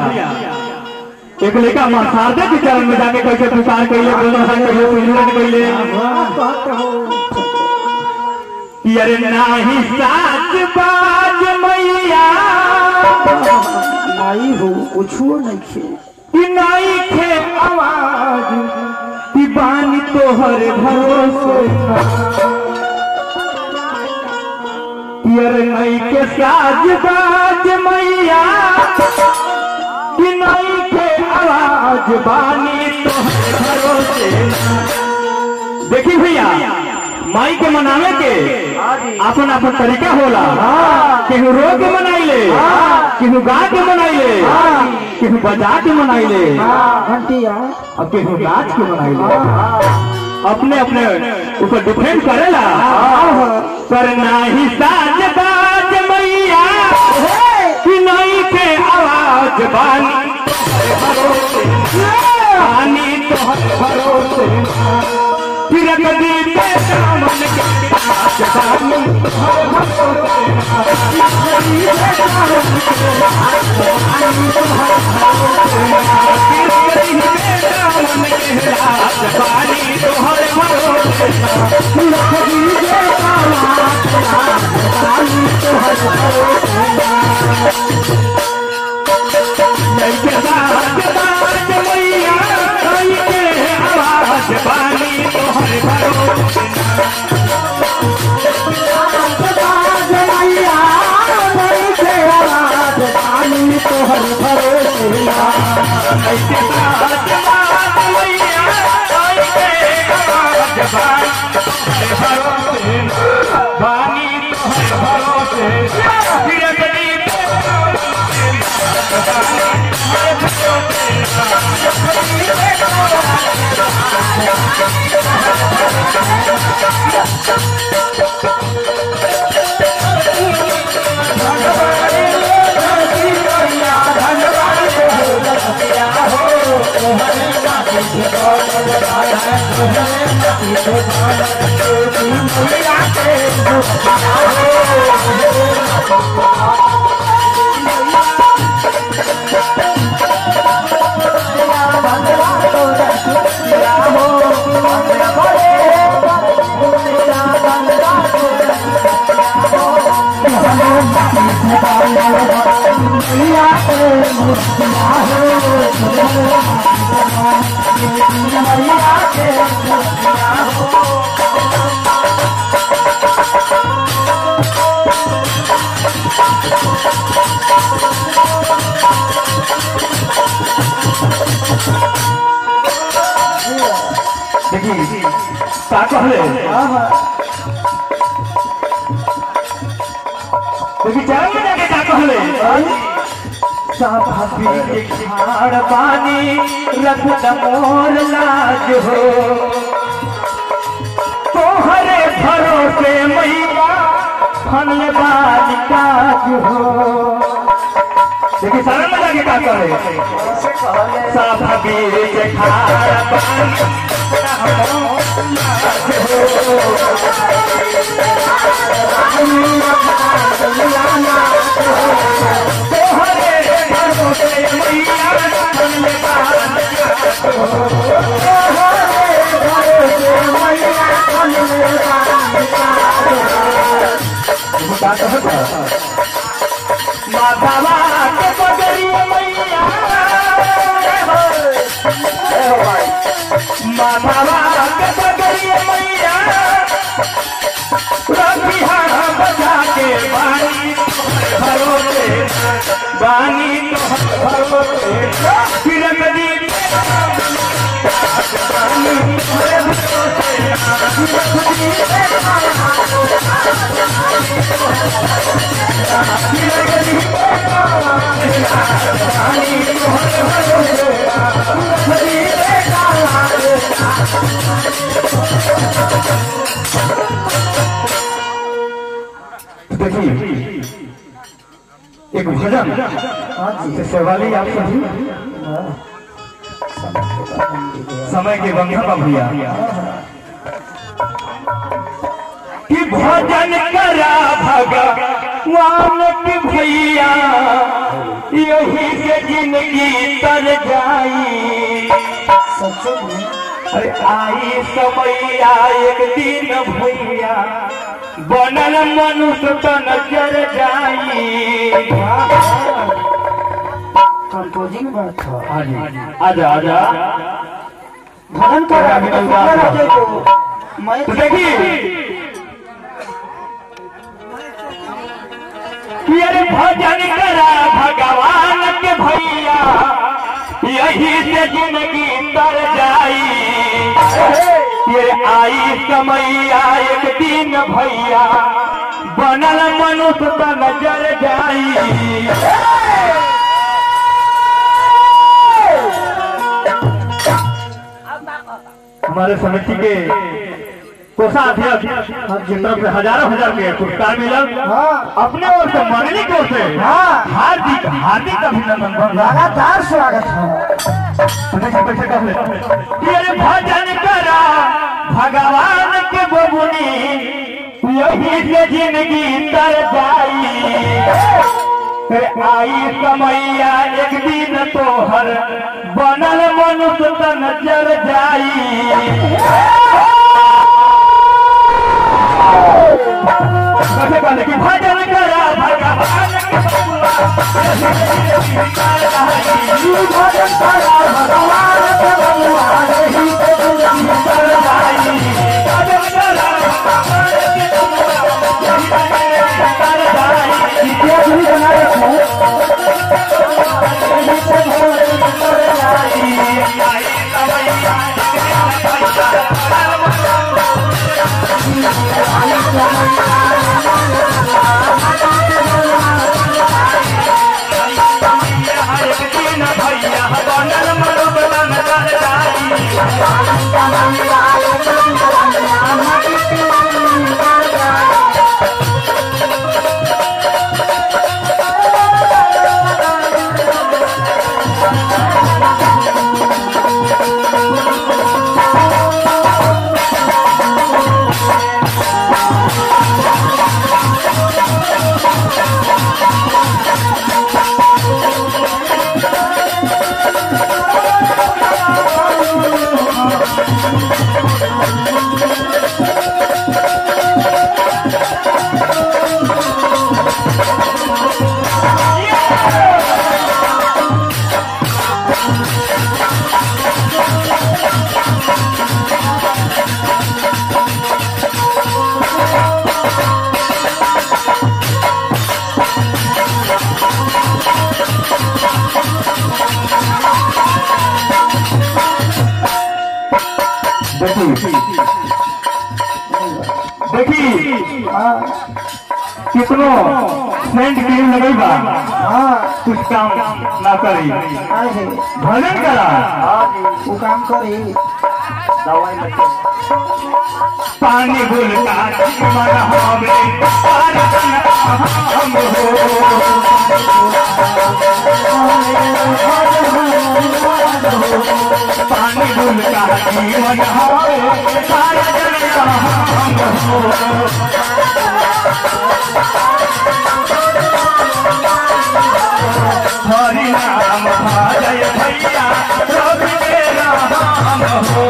एक लड़का मां शारदा के चरण में जाके कैसे पुकार कैले बोलना है कैसे सुमिरन कैले कि अरे नाही साच बाज मैया माई हो कुछो नहीं खे कि नहीं खे आवाज कि बानी तोहर भरोसे कि अरे नहीं के साज बाज मैया कि नहीं के आवाज बानी तोहर भरोसे देखी भैया माई के मनावे के अपन अपन तरीका होला केहू रो के मनाइले केहू गा के मनाइले केहू बजा के मनाइले घंटिया और केहू नाच के मनाइले अपने अपने ऊपर डिपेंड करेला पर नाही साज बाज मैया कि नहीं के आवाज बानी तोहरे भरोसे बानी तोहरे भरोसे फिर कदी पे दामन के आज बानी तोहरे देखी का कहले देखी चरण में जाके का कहले साभाबी के खाड़ पानी रख मोर लाज हो तोहरे भरोसे मैया फल बाज काज हो देखी शरण में जाके का करे साभाबी के खाड़ पानी माधवा के बगरिया मैया माधवा के बगरिया मैया रबिहा बजा के बानी तोहर भरोसे बानी तोहर भरोसे फिर कदी बानी तोहर देखिए एक भजन से सवाली आप सभी समय के बंधन में भैया कि भजन करा भगा वानक भैया यही से जिंदगी तर जाई सच्चो में अरे आई समैया एक दिन भैया बनल मनुष्य तन जर जाई कंपोजिंग बात था आजा आजा भजन कर अभी तो सुंदर बात राजे को मैं तो देखी कि अरे भजन करा भगवान के भैया यही से जिंदगी तर जाई ये आई समैया एक दिन भैया बनल मनुष्य त नजर जाई हमारे समिति के कोषाध्यक्ष की तरफ से हजारों हजार के पुरस्कार मिलल हाँ अपने ओर से मंगनी की ओर से हाँ। हार्दिक हार्दिक अभिनंदन लगातार स्वागत है बैठे बैठे कर ले ये भजन करा भगवान के बबुनी यही से जिंदगी तर जाई फिर आई समैया एक दिन तोहर बनल मनुष्य तन जर जाई कैसे कहले कि भजन करा भगवान के बबुआ भजन करा भगवान के बबुआ यही से जिंदगी तर जाई इतिहास भी बना रखो यही से जिंदगी तर जाई देखी हाँ कितनो सेंट क्रीम लगई बा हाँ कुछ काम ना करी आज भजन करा वो काम करे पानी गुल का मन हवे पार हम हो पानी गुल का मन हवे पार हम हो हरि नाम भजय भैया रवि के नाम हो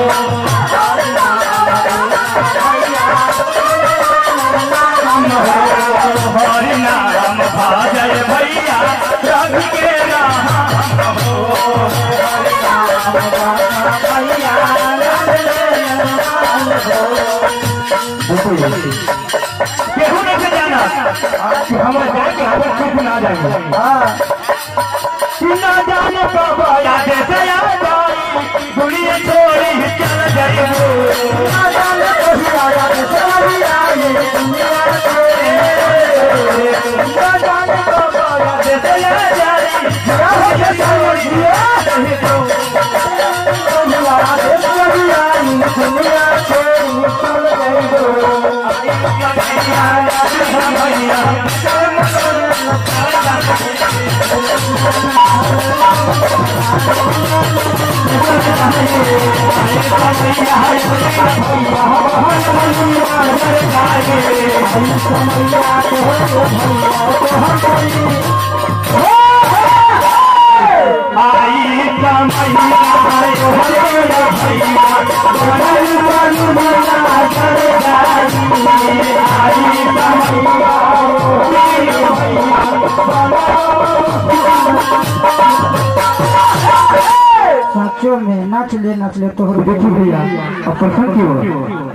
हरि नाम भजय भैया रवि के नाम हो केहू नहीं जाना कि हम जाएंगे हम कुछ ना जाएंगे हाँ कि ना जाने कब याद से आ जाई दुनिया छोड़ी चल जाएंगे ना जाने कभी आया तो चली आई दुनिया ना जाने कब याद से आ जाई दुनिया छोड़ी चल दुनिया छोड़ी चल गई Yeah. समैया तोहरे भैया तोहर कोई आई कमैया तोहरे भैया बनल बन बना कर जाई आई कमैया सचो में नाच ले नाच ले तोहर देखी भैया अब प्रसन्न क्यों